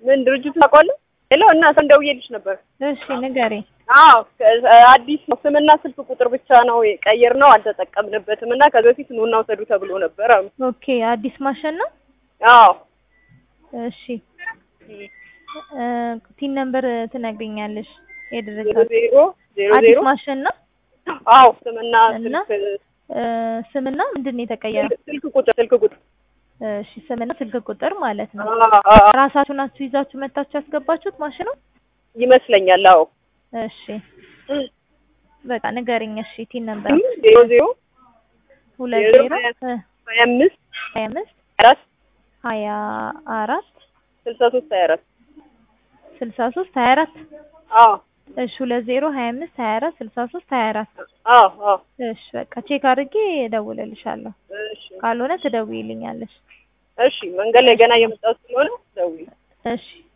ምን ድርጅቱ ታውቀዋለህ? ሄሎ እና ሰው ደውዬልሽ ነበር። እሺ ንገሪኝ። አዎ አዲስ ነው። ስምና ስልክ ቁጥር ብቻ ነው የቀየር ነው አልተጠቀምንበትም እና ከዚህ በፊት ኑና ውሰዱ ተብሎ ነበር አሉ። ኦኬ አዲስ ማሽን ነው። አዎ እሺ እ ቲን ነምበር ትነግሪኛለሽ? ዜሮ የድርጅት ዜሮ ዜሮ አዲስ ዜሮ ማሽን ነው አዎ ስምና እና ስልክ እ ስምና ምንድን ነው የተቀየረው? ስልክ ቁጥር ስልክ ቁጥር እሺ ስምና ስልክ ቁጥር ማለት ነው። አዎ አዎ ራሳችሁ ናችሁ ይዛችሁ መታችሁ ያስገባችሁት ማሽኑ? ይመስለኛል። አዎ እሺ በቃ ንገሪኝ። እሺ ቲን ነምበር ዜሮ ዜሮ ሁለት ዜሮ ዜሮ እ ሀያ አምስት ሀያ አምስት አራት ሀያ አራት ስልሳ ሶስት ሀያ አራት ስልሳ ሶስት ሀያ አራት አዎ እሺ ሁለት ዜሮ ሀያ አምስት ሀያ አራት ስልሳ ሶስት ሀያ አራት አዎ አዎ እሺ በቃ ቼክ አድርጌ እደውልልሻለሁ። እሺ ካልሆነ ትደውይልኛለሽ። እሺ መንገድ ላይ ገና እየመጣሁ ስለሆነ ደውዪ። እሺ